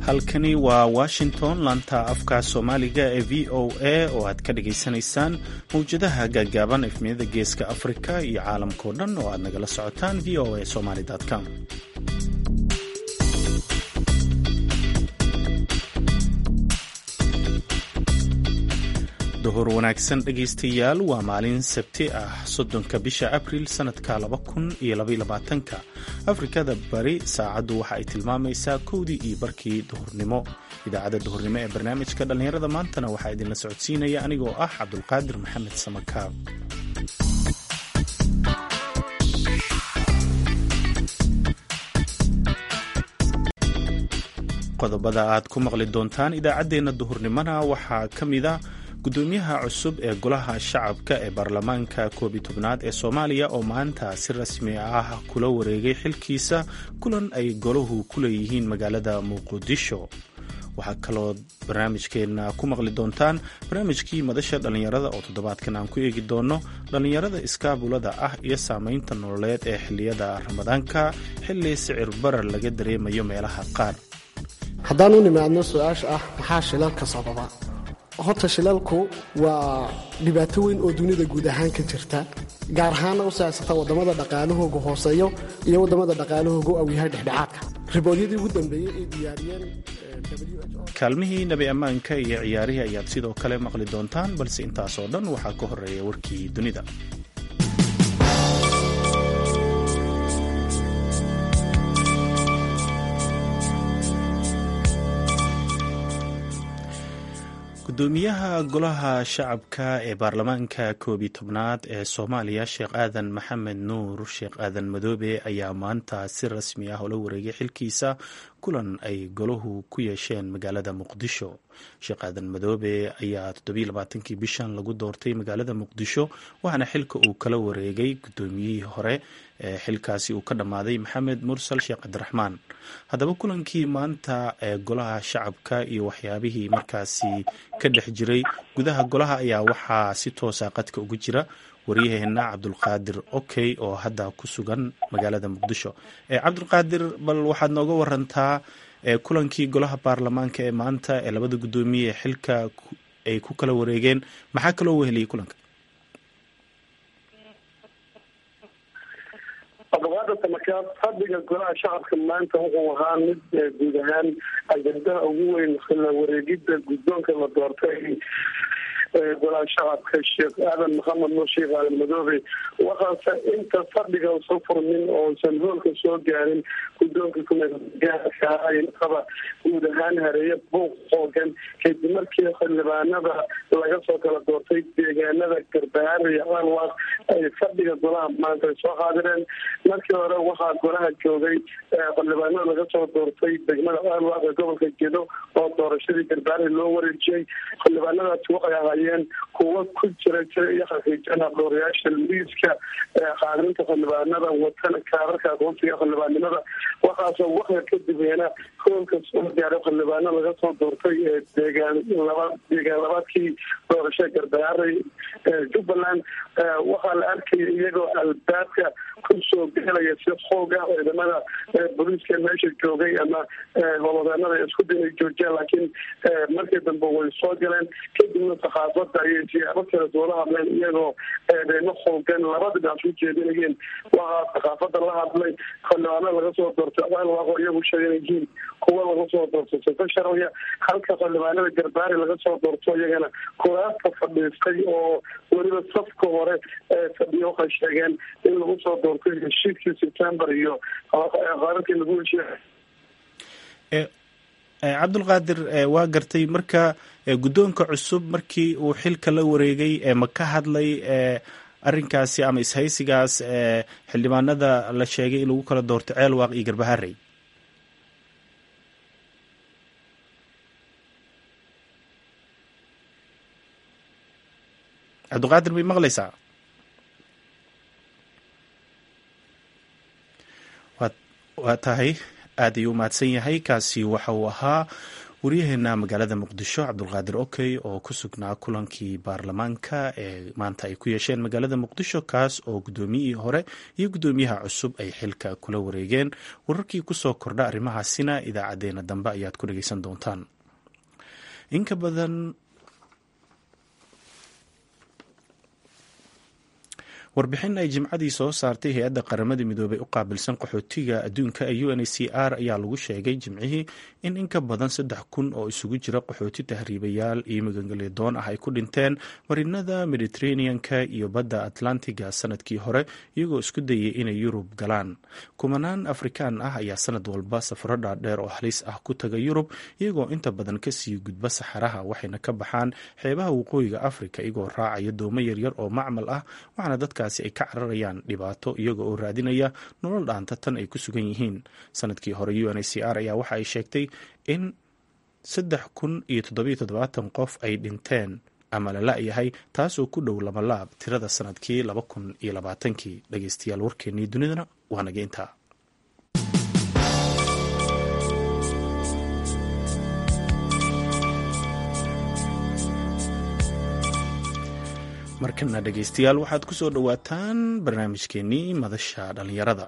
halkani waa washington laanta afka soomaaliga ee v o a oo aad ka dhagaysanaysaan mawjadaha gaagaaban efmiyada geeska afrika iyo caalamkao dhan oo aad nagala socotaan v o a somaly com duhur wanaagsan dhegaystayaal waa maalin sabti ah soddonka bisha abril sannadka laba kun iyo labayolabaatanka afrikada bari saacaddu waxa ay tilmaamaysaa kowdii iyo barkii duhurnimo idaacadda duhurnimo ee barnaamijka dhallinyarada maantana waxaa idinla socodsiinaya anigoo ah cabdulqaadir maxamed samakaab qodobada aad ku maqli doontaan idaacaddeenna duhurnimona waxaa ka mid a gudoomiyaha cusub ee golaha shacabka ee baarlamaanka koob iyo tobnaad ee soomaaliya oo maanta si rasmi ah kula wareegay xilkiisa kulan ay golahu ku leeyihiin magaalada muqdisho waxaa kaloo barnaamijkeenna ku maqli doontaan barnaamijkii madasha dhallinyarada oo toddobaadkan aan ku eegi doono dhallinyarada iskaabulada ah iyo saameynta nololeed ee xiliyada ramadaanka xilli sicir barar laga dareemayo meelaha qaar haddaan u nimaadno su-aasha ah maxaa shilalka sababa horta shilalku waa dhibaato weyn oo dunida guud ahaan ka jirta gaar ahaanna u saacsata waddamada dhaqaalahooga hooseeyo iyo waddamada dhaqaalahooga u awyahay dhexdhexaadka riboodyadii ugu dambeeyey ay diyaariyeen kaalmihii nabi ammaanka iyo ciyaarihii ayaad sidoo kale maqli doontaan balse intaasoo dhan waxaa ka horeeya warkii dunida gudoomiyaha golaha shacabka ee baarlamaanka koob iyo tobnaad ee soomaaliya sheekh aadan maxamed nuur sheekh aadan madoobe ayaa maanta si rasmi ah ula wareegay xilkiisa kulan ay golahu ku yeesheen magaalada muqdisho sheekh aadan madoobe ayaa toddobailabaatankii bishan lagu doortay magaalada muqdisho waxaana xilka uu kala wareegay gudoomiyihii hore ee xilkaasi uu ka dhammaaday maxamed mursal sheekh cabdiraxmaan haddaba kulankii maanta ee golaha shacabka iyo waxyaabihii markaasi ka dhex jiray gudaha golaha ayaa waxaa si toosa qadka ugu jira waryaheena cabdulqaadir okey oo hadda ku sugan magaalada muqdisho cabdulqaadir bal waxaad nooga warantaa kulankii golaha baarlamaanka ee maanta ee labada guddoomiye ee xilka ay ku kala wareegeen maxaa kaloo weheliyay kulanka abaqaada samakaab fadhiga golaha shacabka maanta wuxuu ahaa mid guud ahaan ajandaha ugu weyn la wareegida guddoonka la doortay golaha shacabka sheekh aadan maxamed nuur sheekh aadan madoobe waxaase inta fadhiga soo furmin oosan hoolka soo gaarin guddoonka kumeelgaarkaaba guud ahaan hareeye buuq xoogan kadib markii xildhibaanada laga soo kala doortay deegaanada garbahaar iyo alwaaq ay fadhiga golaha maanta ay soo qaadireen markii hore waxaa golaha joogay xildhibaanada laga soo doortay degmada alwaaq ee gobolka gedo oo doorashadii garbahaar loo wareejiyey xildhibaanadaasi waxay ahaayeen kuwa ku jira jira iyo xaqiijana dhowrayaasha liiska qaadinta xildhibaanada watana kaararka aqoonsiga xildhibaanimada waxaasoo waxya kadibena hoolka soo gaaray xildhibaano laga soo doortay ee deegaan laba deegaan labaadkii doorasha garbahaaray jubbaland waxaa la arkaya iyagoo albaabka kusoo gelaya si xoog ah ciidamada booliiska meesha joogay ama holodeennada isku dinay joojiyaan laakiin markii dambe way soo galeen kadibna saxaafada ayay siyaabo kale soola hadleen iyagoo eedeymo xoogan labada dhinac u jeedinayeen waxaa saxaafada la hadlay xildhibaano laga soo doortay alwaaqo iyagu sheegan yihiin kuwa laga soo doortay sifa sharciya halka xildhibaanada garbaari laga soo doorto iyagana kuraasta fadhiistay oo weliba safka hore fadhiya waxay sheegeen in lagu soo doortay heshiiskii september iyo qaararkii lagu heshiiya cabdulqaadir waa gartay marka guddoonka cusub markii uu xilka la wareegay ma ka hadlay arinkaasi ama ishaysigaas xildhibaanada la sheegay in lagu kala doorto ceelwaaq iyo garbaharey cabdulqaadir bay maqlaysaa waa tahay aad ayuu umahadsan yahay kaasi waxa uu ahaa waryaheena magaalada muqdisho cabdulqaadir okey oo ku sugnaa kulankii baarlamaanka ee maanta ay ku yeesheen magaalada muqdisho kaas oo guddoomiyihii hore iyo guddoomiyaha cusub ay xilka kula wareegeen wararkii kusoo kordha arrimahaasina idaacadeena dambe ayaad ku dhegeysan doontaan inka badan warbixin ay jimcadii soo saartay hay-adda qaramada midoobay u qaabilsan qaxootiga adduunka ee u n h c r ayaa lagu sheegay jimcihii in in ka badan saddex kun oo isugu jira qaxooti tahriibayaal iyo magangelyadoon ah ay ku dhinteen marinada mediteraneanka iyo badda atlantiga sanadkii hore iyagoo isku dayay inay yurub galaan kumanaan afrikaan ah ayaa sanad walba safaro dhaadheer oo halis ah ku taga yurub iyagoo inta badan kasii gudba saxaraha waxayna ka baxaan xeebaha waqooyiga afrika iyagoo raacaya doomo yaryar oo macmal ah waxaana dadka ay ka cararayaan dhibaato iyaga oo raadinaya nolol dhaanta tan ay ku sugan yihiin sanadkii hore u n h c r ayaa waxa ay sheegtay in saddex kun iyo toddobiyo toddobaatan qof ay dhinteen ama la la-yahay taasoo ku dhow labalaab tirada sanadkii laba kun iyo labaatankii dhageystayaal warkeennii dunidana waa naga intaa markana dhegeystayaal waxaad ku soo dhowaataan barnaamijkeenii madasha dhallinyarada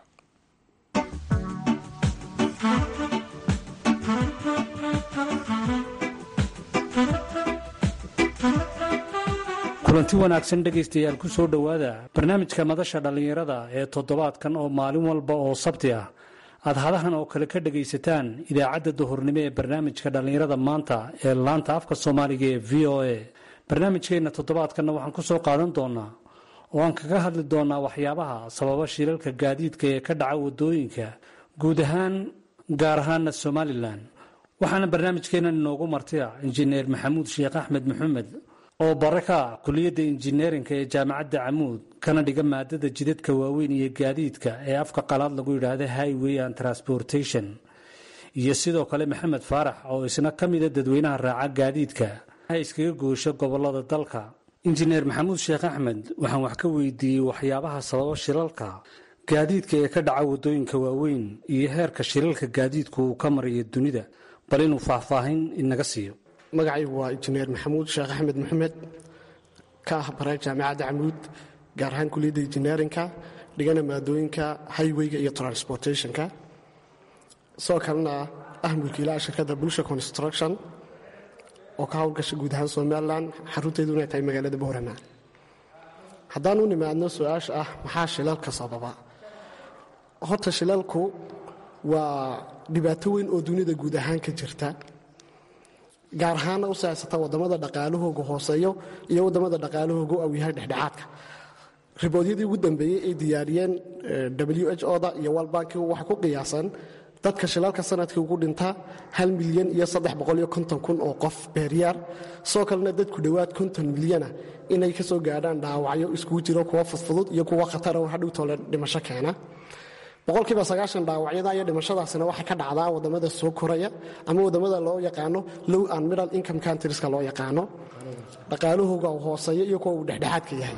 kulanti wanaagsan dhegaystayaal ku soo dhowaada barnaamijka madasha dhallinyarada ee toddobaadkan oo maalin walba oo sabti ah aad hadahan oo kale ka dhagaysataan idaacadda duhurnimo ee barnaamijka dhallinyarada maanta ee laanta afka soomaaliga ee v o a barnaamijkeenna toddobaadkanna waxaan ku soo qaadan doonaa oo aan kaga hadli doonaa waxyaabaha sababa shilalka gaadiidka ee ka dhaca waddooyinka guud ahaan gaar ahaana somalilan waxaana barnaamijkeennan inoogu martiya injineer maxamuud sheekh axmed maxamed oo bare ka ah kuliyadda injineerinka ee jaamacadda camuud kana dhiga maadada jidadka waaweyn iyo gaadiidka ee afka qalaad lagu yidhaahda highway and transportation iyo sidoo kale maxamed faarax oo isna ka mida dadweynaha raaca gaadiidka iskaga goosho gobolada dalka injineer maxamuud sheekh axmed waxaan wax ka weydiiyey waxyaabaha sababa shilalka gaadiidka ee ka dhaca waddooyinka waaweyn iyo heerka shilalka gaadiidku uu ka marayo dunida bal inuu faahfaahin inaga siiyo magacaygu waa injineer maxamuud sheekh axmed maxamed ka ah bare jaamacadda camuud gaar ahaan kuliyadda injineerinka dhigana maadooyinka highweyga iyo transportationka sidoo kalena ah mulkiilaha shirkadda bulsha construction oo ka howlgasha guud ahaan somalilan xarunteedu inay tahay magaalada boorama haddaan u nimaadno su-aasha ah maxaa shilalka sababa horta shilalku waa dhibaato weyn oo dunida guud ahaan ka jirta gaar ahaanna u saaysata waddamada dhaqaalahooga hooseeyo iyo waddamada dhaqaalahooga aw yahay dhexdhexaadka riboodyadii ugu dambeeyey ay diyaariyeen w h o da iyo walbanki waxay ku qiyaasan dadka shilalka sanadkii ugu dhinta hal milyan iyo kun oo qof beeryaar sidoo kalena dadku dhowaad konton milyana inay ka soo gaadhaan dhaawacyo iskugu jiro kuwa fudfudud iyo kuwa khatara oo hadhowtoole dhimasho keena boqolkiiba sagaashan dhaawacyada iyo dhimashadaasina waxay ka dhacdaa waddamada soo koraya ama waddamada loo yaqaano low and middle income countrieska loo yaqaano dhaqaalahooga uu hooseeyo iyo kuwa uu dhexdhexaadka yahay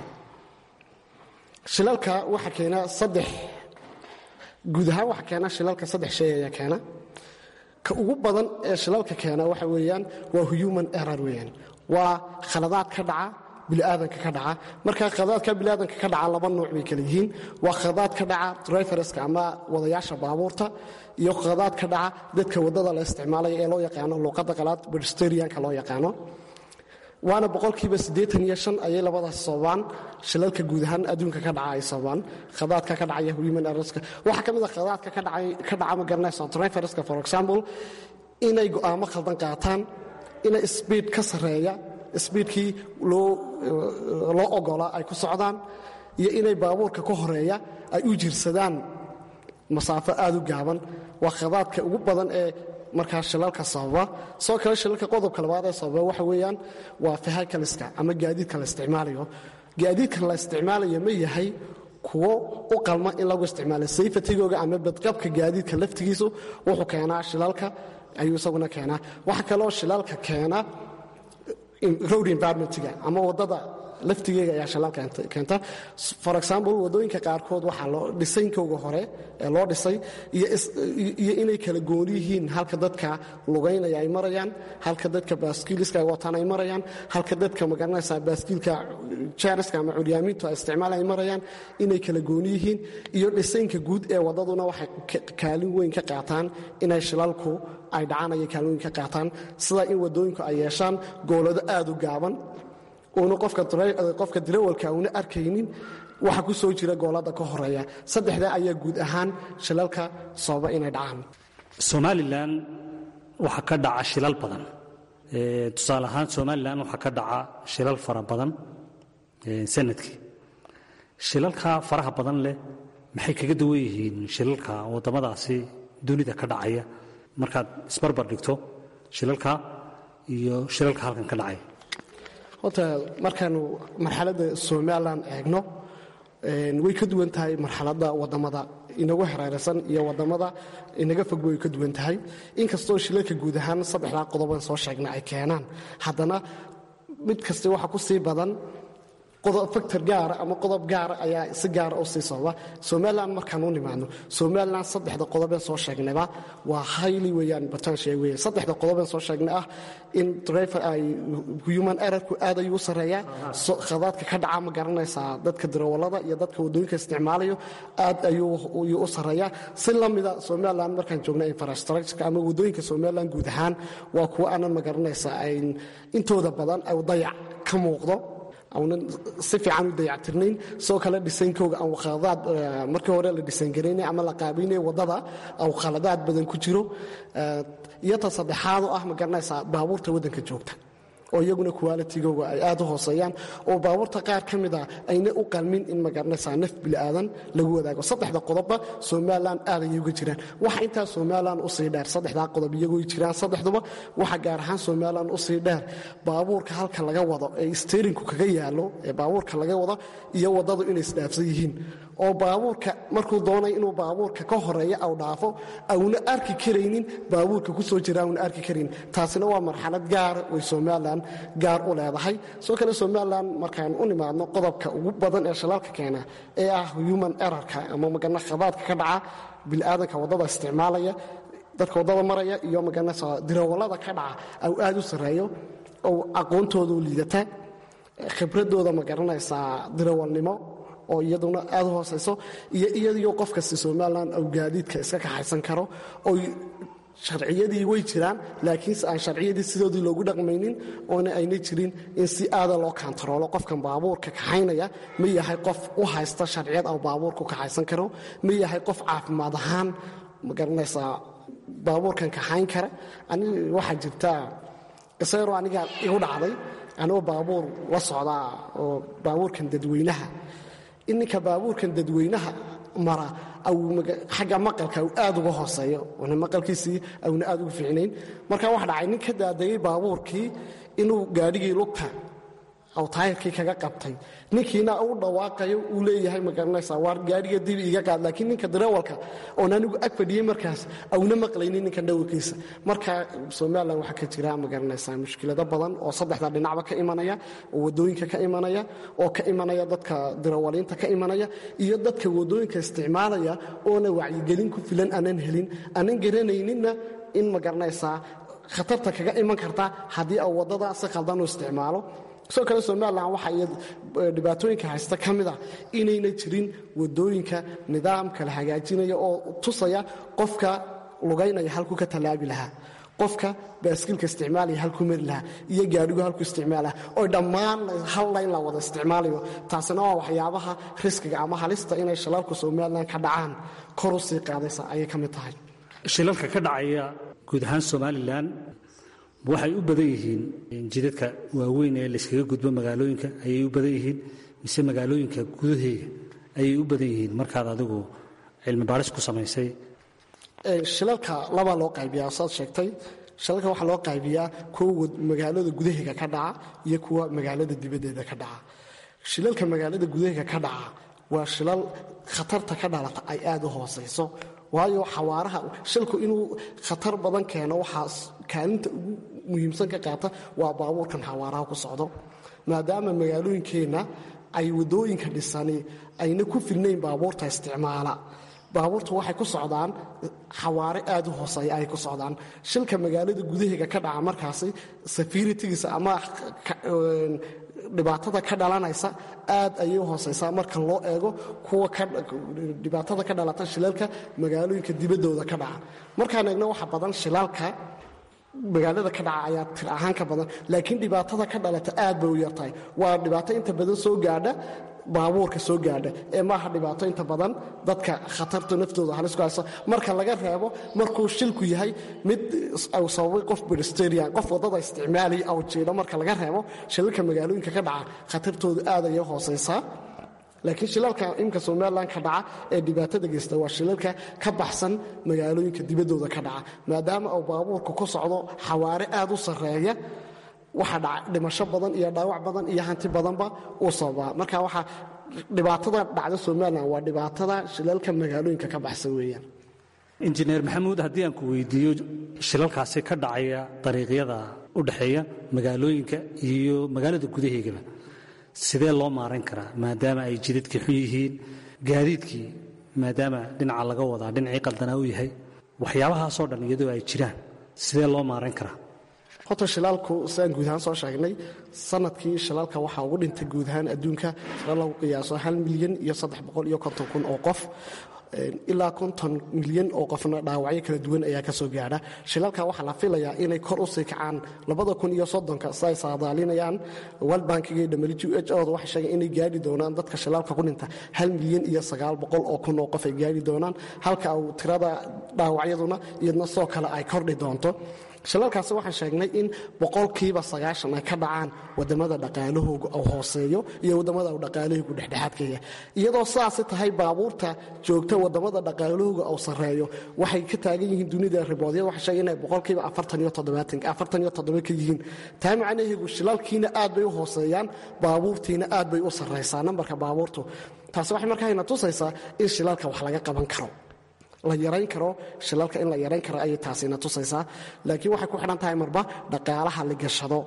shilalka waxa keena saddex guud ahaan waxa keena shilalka saddex shay ayaa keena ka ugu badan ee shilalka keena waxa weeyaan waa human error weeyaan waa khaladaad ka dhaca biniaadanka ka dhaca marka khaladaadka biniaadanka ka dhaca laba nooc bay kala yihiin waa khaladaad ka dhaca driverska ama wadayaasha baabuurta iyo khaladaad ka dhaca dadka waddada la isticmaalaya ee loo yaqaano luuqadda qalaad pedestrianka loo yaqaano waana boqolkiiba siddeetan iyo shan ayay labadaas sababaan shilalka guud ahaan adduunka ka dhaca ay sababaan khadaadka ka dhacaya human errorska waxaa ka mid a khadaadka ka dhaca ma garanaysa driverska for example inay go'aamo khaldan qaataan inay speed ka sarreeya speedkii loo ogolaa ay ku socdaan iyo inay baabuurka ka horeeya ay u jirsadaan masaafo aad u gaaban waa khadaadka ugu badan ee markaa shilalka sababa soo kale shilalka qodobka labaad ee sababa waxa weeyaan waa fahakaliska ama gaadiidka la isticmaalayo gaadiidka la isticmaalayo ma yahay kuwo u qalma in lagu isticmaalo sayfatigooga ama badqabka gaadiidka laftigiisu wuxuu keenaa shilalka ayuu isaguna keenaa waxa kaloo shilalka keena road environmentga ama waddada laftigeega ayaa shilal keenta for example wadooyinka qaarkood waxaa loo dhisaynkooga hore ee loo dhisay iyo inay kala gooni yihiin halka dadka lugaynaya ay marayaan halka dadka baaskiiliska wataan ay marayaan halka dadka magaranaysa baaskiilka jaariska ama curyaamintu ay isticmaal ay marayaan inay kala gooni yihiin iyo dhisaynka guud ee wadaduna waxay kaalin weyn ka qaataan inay shilalku ay dhacaan ayay kaalin weyn ka qaataan sida in wadooyinku ay yeeshaan goolado aad u gaaban uuna qofka dirawalka una arkaynin waxa ku soo jira goolada ka horeeya saddexdaa ayaa guud ahaan shilalka sababa inay dhacaan somalilan waxaa ka dhaca shilal badan tusaale ahaan somalilan waxaa ka dhaca shilal fara badan sanadkii shilalka faraha badan leh maxay kaga duwan yihiin shilalka waddamadaasi dunida ka dhacaya markaad isbarbar dhigto shilalka iyo shilalka halkan ka dhacaya horta markaanu marxaladda somalilan eegno way ka duwan tahay marxaladda wadamada inagu hareeraysan iyo wadamada inaga fogba way ka duwan tahay inkastoo shilalka guud ahaan saddexdaa qodoban soo sheegna ay keenaan haddana mid kasta waxa ku sii badan factor gaara ama qodob gaara ayaa si gaara u sii sababa somalilan markaan u nimaadno somalilan saddexda qodobeen soo sheegnayba waa hayli weeyaan batanshe weeye saddexda qodobeen soo sheegnay ah in driver ay human errorku aad ayuu u sarreeyaa khadaadka ka dhaca ma garanaysaa dadka darawallada iyo dadka waddooyinka isticmaalayo aad ayuu u sarreeyaa si la mida somalilan markaan joogna infrastructureka ama waddooyinka somalilan guud ahaan waa kuwo aanan ma garanaysaa intooda badan ay dayac ka muuqdo aunan si fiican u dayactirnayn sidoo kale dhisaynkooga aan khaladaad markii hore la dhisayngarayna ama la qaabaynaya waddada au khaladaad badan ku jiro iyo ta saddexaadoo ah ma garanaysaa baabuurta waddanka joogta oo iyaguna qualitigooga ay aad u hooseeyaan oo baabuurta qaar ka mid a ayna u qalmin in ma garanaysaa naf bili'aadan lagu wadaago saddexda qodobba somalilan aad ayay uga jiraan waxa intaa somalilan usii dheer saddexdaa qodob iyagoo jiraan saddexduba waxa gaar ahaan somalilan usii dheer baabuurka halka laga wado ee steerinku kaga yaalo ee baabuurka laga wado iyo waddadu inay isdhaafsan yihiin oo baabuurka markuu doonay inuu baabuurka ka horeeya aw dhaafo auna arki karaynin baabuurka ku soo jira auna arki karayn taasina waa marxalad gaara way somalilan gaar u leedahay soo kale somalilan markaan u nimaadno qodobka ugu badan ee shilaalka keena ee ah human errorka ama magana khadaadka ka dhaca bilaadanka waddada isticmaalaya dadka waddada maraya iyo maganasa dirawallada ka dhaca au aad u sarreeyo ou aqoontoodu liidata khibradooda ma garanaysaa dirawalnimo oo iyaduna aad u hoosayso iyo iyadiyo qof kasta somalilan ou gaadiidka iska kaxaysan karo oy sharciyadii way jiraan laakiinse aan sharciyadii sidoodii loogu dhaqmaynin oona ayna jirin in si aada loo kantaroolo qofkan baabuurka kaxaynaya ma yahay qof u haysta sharciyad au baabuurku kaxaysan karo ma yahay qof caafimaad ahaan ma garanaysaa baabuurkan kaxayn kara ani waxaa jirta qisayaroo aniga igu dhacday anigoo baabuur la socdaa oo baabuurkan dadweynaha in ninka baabuurkan dadweynaha mara xagga maqalka u aad uga hooseeyo oona maqalkiisii auna aad uga fiicnayn marka waxa dhacay nin ka daadayey baabuurkii inuu gaadhigii lugta aw taayirkii kaga qabtay ninkiina u dhawaaqayo uu leeyahay ma garanaysaa waar gaadhiga dib iga qaad laakiin ninka darawalka oon anigu ag fadhiyey markaas auna maqlaynin ninka dhawrkiisa marka somalilan waxaa ka jira ma garanaysaa mushkilado badan oo saddexda dhinacba ka imanaya oo waddooyinka ka imanaya oo ka imanaya dadka darawaliinta ka imanaya iyo dadka waddooyinka isticmaalaya oona wacyigelin ku filan aanan helin aanan garanayninna in ma garanaysaa khatarta kaga iman karta haddii au waddada si khaldan u isticmaalo sidoo kale somalilan waxa dhibaatooyinka haysta ka mid a inayna jirin waddooyinka nidaamka la hagaajinaya oo tusaya qofka lugaynaya halkuu ka tallaabi lahaa qofka baaskiilka isticmaalaya halkuu mari lahaa iyo gaadhigu halkuu isticmaalaha oo dhammaan hal layn la wada isticmaalayo taasina waa waxyaabaha riskiga ama halista inay shilalku somalilan ka dhacaan kor u sii qaadaysa ayay ka mid tahay shilalka ka dhacaya guud ahaan somalilan waxay u badan yihiin jidadka waaweyn ee layskaga gudbo magaalooyinka ayay u badan yihiin mise magaalooyinka gudaheega ayay u badan yihiin markaad adigu cilmi baaris ku samaysay shilalka labaa loo qaybiyaa saad sheegtay shilalka waxaa loo qaybiyaa kuwa magaalada gudaheega ka dhaca iyo kuwa magaalada dibaddeeda ka dhaca shilalka magaalada gudaheega ka dhaca waa shilal khatarta ka dhalata ay aad u hoosayso waayo xawaaraha shilku inuu khatar badan keeno waxaa kaalinta ugu muhiimsan ka qaata waa baabuurkan xawaaraha ku socdo maadaama magaalooyinkeenna ay wadooyinka dhisani ayna ku filnayn baabuurta isticmaala baabuurtu waxay ku socdaan xawaare aad u hooseeya ay ku socdaan shilka magaalada gudaheega ka dhaca markaasi safiritigiisa ama dhibaatada ka dhalanaysa aad ayay u hooseysaa marka loo eego kuwa dhibaatada ka dhalata shilalka magaalooyinka dibaddooda ka dhaca markaan eegno waxa badan shilaalka magaalada ka dhaca ayaa tir ahaan ka badan laakiin dhibaatada ka dhalata aad bay u yartahay waa dhibaato inta badan soo gaadha baabuurka soo gaadha ee maaha dhibaato inta badan dadka khatarta naftooda halis ku haysa marka laga reebo markuu shilku yahay mid uu sababay qof pedestrian qof waddada isticmaalaya aw jiidho marka laga reebo shilalka magaalooyinka ka dhaca khatartoodu aad ayay hoosaysaa laakiin shilalka imka somalilan ka dhaca ee dhibaatada geysta waa shilalka ka baxsan magaalooyinka dibaddooda ka dhaca maadaama uu baabuurku ku socdo xawaare aad u sarreeya waxa dhaca dhimasho badan iyo dhaawac badan iyo hanti badanba uu sababaa marka waxaa dhibaatada dhacda somalilan waa dhibaatada shilalka magaalooyinka ka baxsan weeyaan injineer maxamuud haddii aan ku weydiiyo shilalkaasi ka dhacaya dariiqyada u dhexeeya magaalooyinka iyo magaalada gudaheegaba sidee loo maaran karaa maadaama ay jidadkii xun yihiin gaadiidkii maadaama dhinaca laga wadaa dhinacii qaldanaa u yahay waxyaabahaasoo dhan iyadoo ay jiraan sidee loo maaran karaa horta shilaalku sidaan guud ahaan soo sheegnay sanadkii shilaalka waxaa ugu dhintay guud ahaan adduunka sida lagu qiyaaso hal milyan iyo saddex boqol iyo konton kun oo qof ilaa konton milyan oo qofna dhaawacyo kala duwan ayaa ka soo gaadha shilalka waxaa la filayaa inay kor u sii kacaan labada kun iyo soddonka siday saadaalinayaan world bankiga iyo w h oda waxay sheegeen inay gaadhi doonaan dadka shilaalka ku dhinta hal milyan iyo sagaal boqol oo kun oo qof ay gaadhi doonaan halka uu tirada dhaawacyaduna iyadna soo kale ay kordhi doonto shilalkaasi waxaan sheegnay in boqolkiiba sagaashan ay ka dhacaan wadamada dhaqaalahooga uu hooseeyo iyo wadamada uu dhaqaalahoogu dhexdhexaadkaya iyadoo sidaasi tahay baabuurta joogta wadamada dhaqaalahooga uu sarreeyo waxay ka taagan yihiin dunida riboodyada waxay sheegeen inay boqolkiiba afartan iyo toddobaatan afartan iyo toddoba ka yihiin taa macnaheegu shilalkiina aad bay u hooseeyaan baabuurtiina aad bay u sarraysaa nambarka baabuurtu taasi waxay markaa ina tusaysaa in shilalka wax laga qaban karo la yarayn karo shilalka in la yarayn karo ayay taasina tusaysaa laakiin waxay ku xidhan tahay marba dhaqaalaha la gashado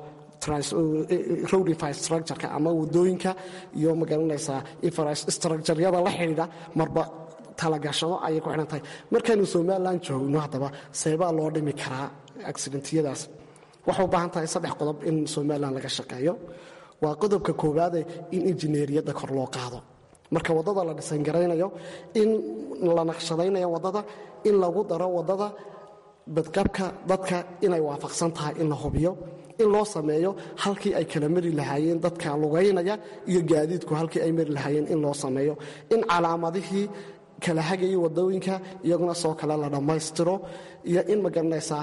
road infrastructureka ama wadooyinka iyo magaranaysaa infrastructuryada la xidhiidha marba talagashado ayay ku xidhan tahay markaynu somalilan joogno haddaba seebaa loo dhimi karaa accidentiyadaas waxay u baahan tahay saddex qodob in somalilan laga shaqeeyo waa qodobka koowaade in injineeriyadda kor loo qaado marka waddada la dhisangaraynayo in la naqshadaynayo waddada in lagu daro waddada badqabka dadka inay waafaqsan tahay in la hubiyo in loo sameeyo halkii ay kala mari lahaayeen dadka lugaynaya iyo gaadiidku halkii ay mari lahaayeen in loo sameeyo in calaamadihii kala hagayay waddooyinka iyaguna soo kale la dhammaystiro iyo in magaranaysaa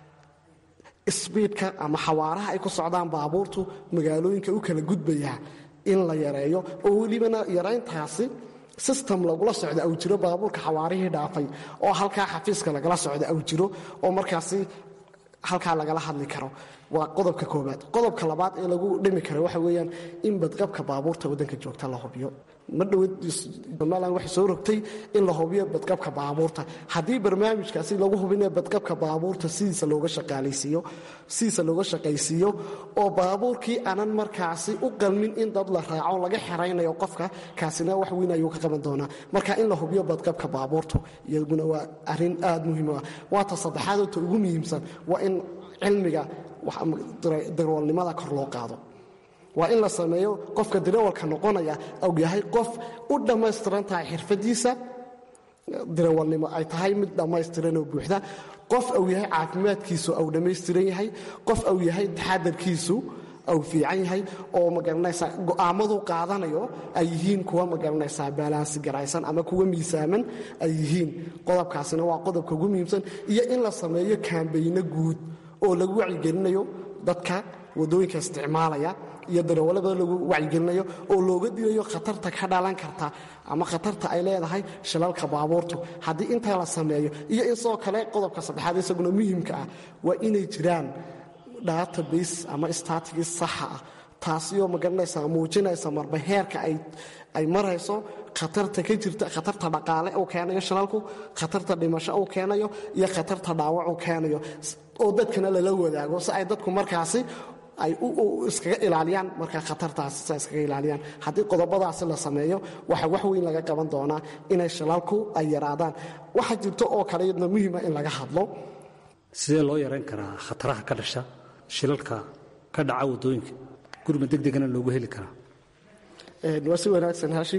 sbiidka ama xawaaraha ay ku socdaan baabuurtu magaalooyinka u kala gudbaya in la yareeyo oo welibana yarayntaasi system lagula socda aw jiro baabuurka xawaarihii dhaafay oo halkaa xafiiska lagala socda aw jiro oo markaasi halkaa lagala hadli karo waa qodobka koobaad qodobka labaad ee lagu dhimi karo waxa weeyaan in badqabka baabuurta waddanka joogta la hubiyo ma dhowad somalilan waxay soo rogtay in la hubiyo badqabka baabuurta haddii barnaamijkaasi lagu hubinayo badqabka baabuurta sidiisa looga shaqaalaysiiyo sidiisa looga shaqaysiiyo oo baabuurkii aanan markaasi u qalmin in dad la raaco laga xeraynayo qofka kaasina wax weyn ayuu ka qaban doonaa marka in la hubiyo badqabka baabuurtu iyaguna waa arrin aad muhiim ah waata saddexaadota ugu muhiimsan waa in cilmiga darwalnimada kor loo qaado waa in la sameeyo qofka dirawalka noqonaya ou yahay qof u dhammaystiran tahay xirfadiisa dirawalnimo ay tahay mid dhammaystiran oo buuxda qof uu yahay caafimaadkiisu au dhammaystiran yahay qof uu yahay taxadarkiisu au fiican yahay oo magaranaysaa go'aammadu qaadanayo ay yihiin kuwa magaranaysaa baalaansi garaysan ama kuwa miisaaman ay yihiin qodobkaasina waa qodobka ugu muhiimsan iyo in la sameeyo kaambayno guud oo lagu wacyigelinayo dadka waddooyinka isticmaalaya iyo darawallada lagu wacyigelinayo oo looga digayo khatarta ka dhalan karta ama khatarta ay leedahay shilalka baabuurtu haddii intaa la sameeyo iyo in sidoo kale qodobka saddexaad isaguna muhiimka ah waa inay jiraan database ama statigis saxa ah taasioo magaranaysa muujinaysa marba heerka ay marayso khatarta ka jirta khatarta dhaqaale uu keenayo shilalku khatarta dhimasho uu keenayo iyo khatarta dhaawac uu keenayo oo dadkana lala wadaago si ay dadku markaasi ay iskaga ilaaliyaan markaa khatartaas si ay iskaga ilaaliyaan haddii qodobadaasi la sameeyo waxaa wax weyn laga qaban doonaa inay shilalku ay yaraadaan waxaa jirto oo kale iyadna muhiima in laga hadlo sidee loo yarayn karaa khataraha ka dhasha shilalka ka dhaca waddooyinka gurma deg degana loogu heli karaa waa si wanaagsan haashim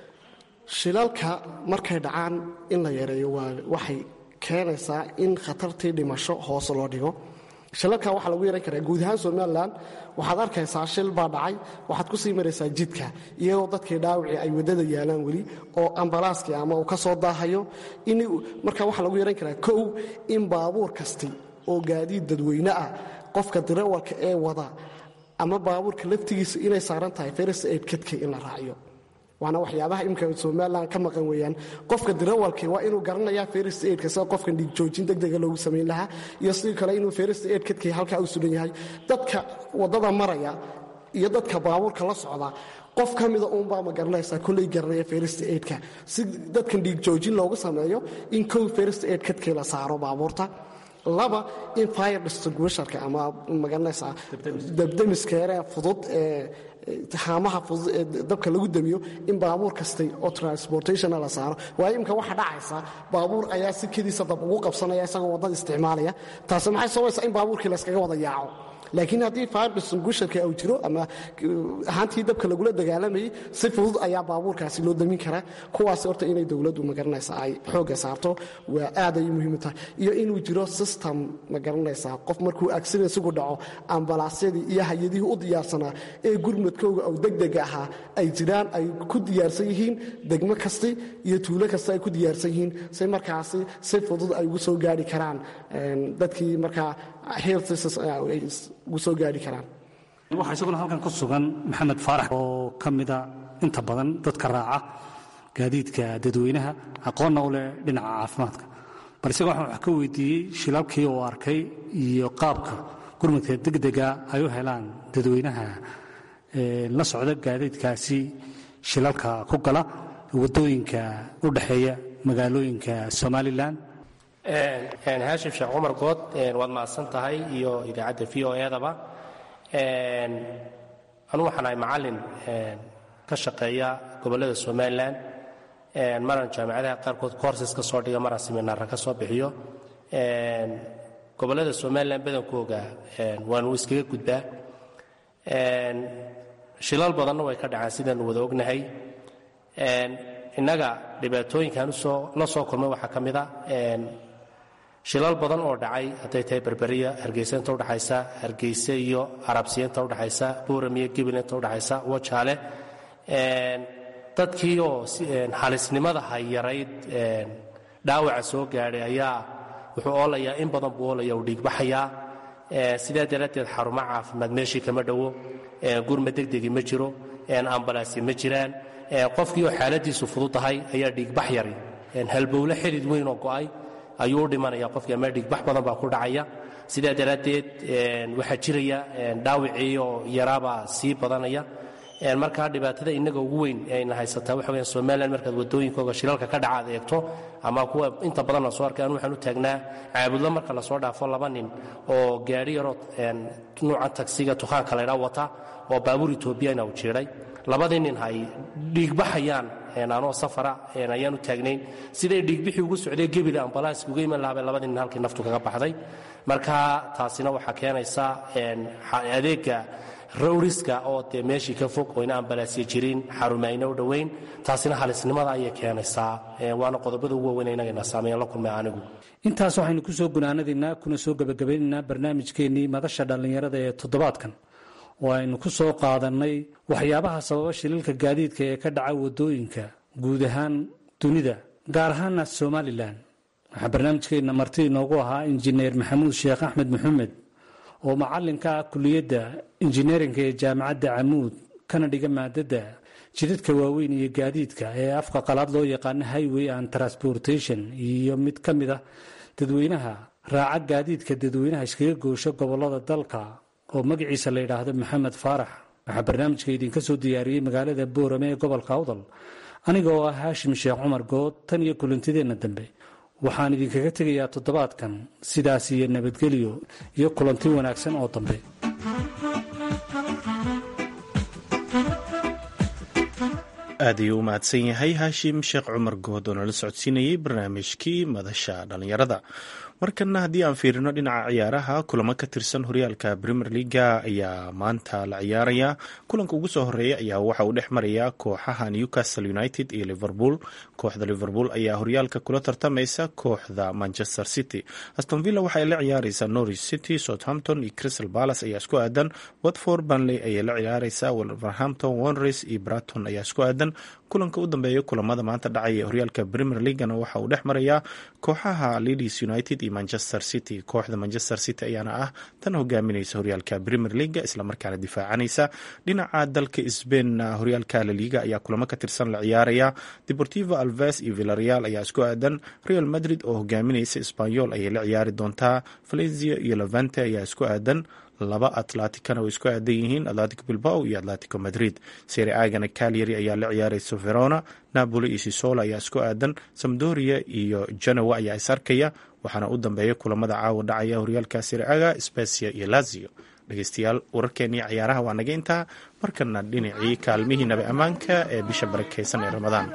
shilalka markay dhacaan in la yareeyo waxay keenaysaa in khatartii dhimasho hoose loo dhigo shilalka waxaa lagu yaran karaa guud ahaan somalilan waxaad arkaysaa shil baa dhacay waxaad ku sii maraysaa jidka iyadoo dadkii dhaawacii ay waddada yaalaan weli oo ambalaaskii ama uu ka soo daahayo marka waxaa lagu yaran karaa kow in baabuur kasti oo gaadiid dadweyne ah qofka dirawalka ee wada ama baabuurka laftigiisa inay saaran tahay ferest aid kadka in la raaciyo waana waxyaabaha imika somalilan ka maqan weeyaan qofka dirawalkii waa inuu garanayaa ferest aidka sida qofka dhiigjoojin degdega loogu samayn lahaa iyo sidoo kale inuu ferest aid kadkii halkaa u sugan yahay dadka waddada maraya iyo dadka baabuurka la socda qof ka mida uunbaa ma garanaysaa kolley garanaya ferest aidka si dadkan dhiigjoojin loogu sameeyo in kow ferest aid kadkii la saaro baabuurta laba in fire distinguisherka ama magaranaysaa dabdamiskeere fudud ee haamaha fudud ee dabka lagu damiyo in baabuur kastay oo transportationna la saaro waayo imka waxa dhacaysa baabuur ayaa si kediisa dab ugu qabsanaya isagoo waddada isticmaalaya taasi maxay sabaysaa in baabuurkii layskaga wada yaaco laakiin haddii fire distinguisherka uu jiro ama ahaantii dabka lagula dagaalamayay si fudud ayaa baabuurkaasi loo damin karaa kuwaas horta inay dowladdu magaranaysaa ay xoogga saarto waa aad ay muhiim u tahay iyo inuu jiro system magaranaysaa qof markuu accidensigu dhaco ambalaasyadii iyo hay-adihii u diyaarsanaa ee gurmadkooga oo degdega ahaa ay jiraan ay ku diyaarsan yihiin degmo kasti iyo tuulo kasta ay ku diyaarsan yihiin si markaasi si fudud ay ugu soo gaari karaan dadkii markaa health ugu soo gaari karaan waxaa isaguna halkan ku sugan maxamed faarax oo ka mida inta badan dadka raaca gaadiidka dadweynaha aqoonna u leh dhinaca caafimaadka bal isaga waxaan wax ka weydiiyey shilalkii uu arkay iyo qaabka gurmadka degdega ay u helaan dadweynaha la socda gaadiidkaasi shilalka ku gala waddooyinka u dhexeeya magaalooyinka somalilan haashim sheekh cumar good waad mahadsan tahay iyo idaacadda v o edaba anugu waxaan ahay macallin ka shaqeeya gobollada somalilan maran jaamicadaha qaarkood courses ka soo dhiga maran seminaara ka soo bixiyo gobollada somalilan badankooga waanu iskaga gudbaa shilal badanna way ka dhacaan sidaanu wada ognahay innaga dhibaatooyinkan la soo kulmay waxaa ka mida shilal badan oo dhacay hadday tahay berberiya hargeysa inta udhaxaysa hargeyse iyo arabsiya inta udhaxaysa buuram iyo gibil inta udhaxaysa wajaale dadkii oo halisnimada hayarayd dhaawaca soo gaadhay ayaa wuxuu oolayaa in badan buu oolaya uu dhiigbaxayaa sidaa daraaddeed xarumo caafimaad meeshii kama dhowo gurma degdegi ma jiro ambalaasya ma jiraan qofkii oo xaaladiisu fududahay ayaa dhiigbax yari halbowle xidid weyn oo go'ay ayuu u dhimanaya qofkii ama dhiigbax badan baa ku dhacaya sidaa daraaddeed waxaa jiraya dhaawicii oo yaraabaa sii badanaya markaa dhibaatada innaga ugu weyn ayna haysataa waxa weyan somalilan markaad waddooyinkooga shilalka ka dhaca ad eegto ama kuwa inta badan la soo arkay anu waxaan u taagnaa caabudlo marka lasoo dhaafo laba nin oo gaadhi yaroo nuucan tagsiga tukhaanka laydhaa wata oo baabuur etoobiyana u jiidhay labadii nin hay dhiigbaxayaan anoo safara ayaan u taagnayn siday dhiigbixii ugu socday gebile ambalaaska uga iman lahabay labadii nin halkii naftu kaga baxday marka taasina waxaa keenaysaa adeega rowriska oo dee meeshii ka fog oo ina ambalaasya jirin xarumayna u dhowayn taasina halisnimada ayay keenaysaa waana qodobada ugu waaweyn inagana saameeyan la kulmay anigu intaas waxaynu ku soo gunaanadaynaa kuna soo gebagabaynaynaa barnaamijkeennii madasha dhallinyarada ee toddobaadkan oo aynu ku soo qaadannay waxyaabaha sababa shililka gaadiidka ee ka dhaca waddooyinka guud ahaan dunida gaar ahaana somalilan waxaa barnaamijkeenna marti inoogu ahaa injineer maxamuud sheekh axmed maxamed oo macallinka ah kuliyadda injineerinka ee jaamacadda camuud kana dhiga maadadda jidadka waaweyn iyo gaadiidka ee afka qalaad loo yaqaano highway and transportation iyo mid ka mid ah dadweynaha raaca gaadiidka dadweynaha iskaga goosho gobollada dalka oo magaciisa la yidhaahdo maxamed faarax waxaa barnaamijka idinka soo diyaariyey magaalada boorame ee gobolka awdal aniga oo ah haashim sheekh cumar good tan iyo kulantideenna dambe waxaan idinkaga tegayaa toddobaadkan sidaas iyo nabadgelyo iyo kulanti wanaagsan oo dambe aad ayuu u mahadsan yahay haashim sheekh cumar good oo nala socodsiinayey barnaamijkii madasha dhallinyarada markana haddii aan fiirino dhinaca ciyaaraha kulamo ka tirsan horyaalka premier leaga ayaa maanta la ciyaaraya kulanka ugu soo horeeya ayaa waxa uu dhex maraya kooxaha newcastle united iyo liverpool kooxda liverpool ayaa horyaalka kula tartamaysa kooxda manchester city aston villa waxa ay la ciyaareysaa norwich city southampton iyo crystal palace ayaa isku aadan watford banley ayay la ciyaareysaa wolverhampton wanres iyo braton ayaa isku aadan kulanka u dambeeya kulamada maanta dhacaya ee horyaalka premier leagana waxa uu dhex marayaa kooxaha leeds united iyo manchester city kooxda manchester city ayaana ah tan hogaaminaysa horyaalka premier leaga islamarkaana difaacanaysa dhinaca dalka sbainna horyaalka laliga ayaa kulamo ka tirsan la ciyaaraya deportivo alves iyo villareal ayaa isku aadan real madrid oo hogaaminaysa sbanyol ayay la ciyaari doontaa valencia iyo levante ayaa isku aadan laba atlaticana way isku aadan yihiin atlantic bilbao iyo atlatico madrid sere agana calyary ayaa la ciyaaraysa verona napoli iyo sisola ayaa isku aadan samdoria iyo genoa ayaa is arkaya waxaana u dambeeya kulamada caawa dhacaya horyaalka sere aga specia iyo lazio dhegeystayaal wararkeenii ciyaaraha waa naga intaa markana dhinacii kaalmihii nabi ammaanka ee bisha barakeysan ee ramadaan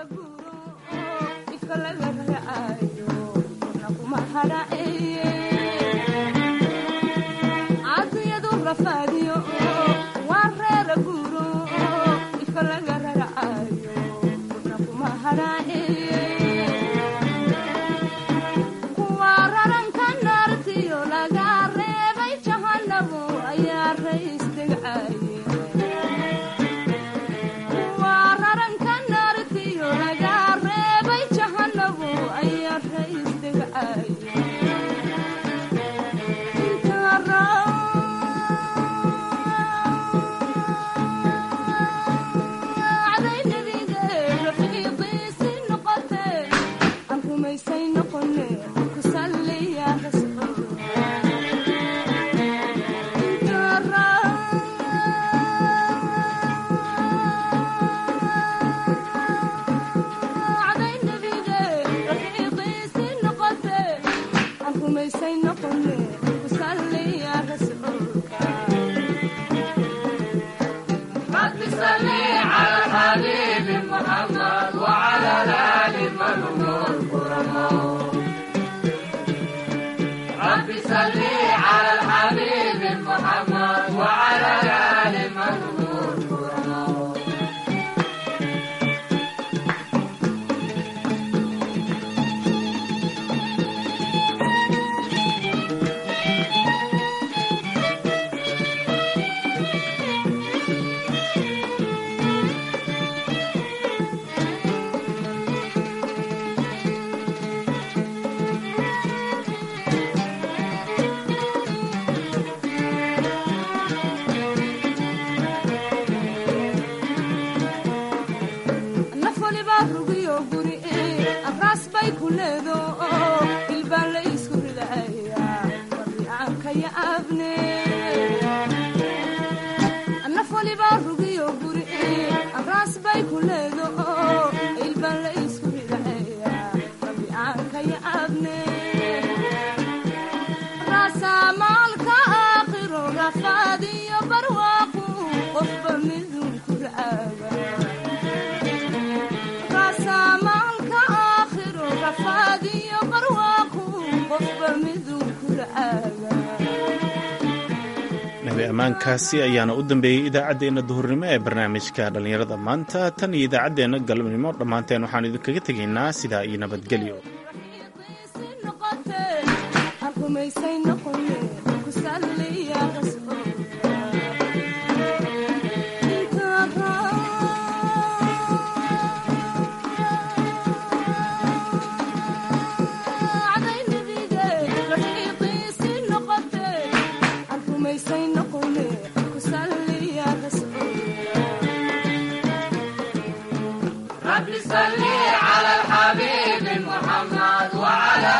ammaankaasi ayaana u dambeeyey idaacaddeenna duhurnimo ee barnaamijka dhallinyarada maanta tan iyo idaacaddeenna galabnimo dhammaanteen waxaan idinkaga tegaynaa sidaa iyo nabadgelyo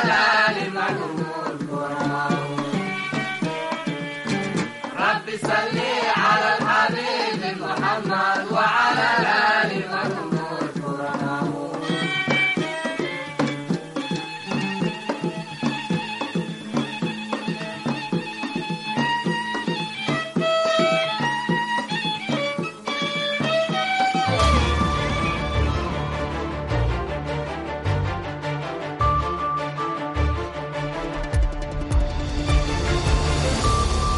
صل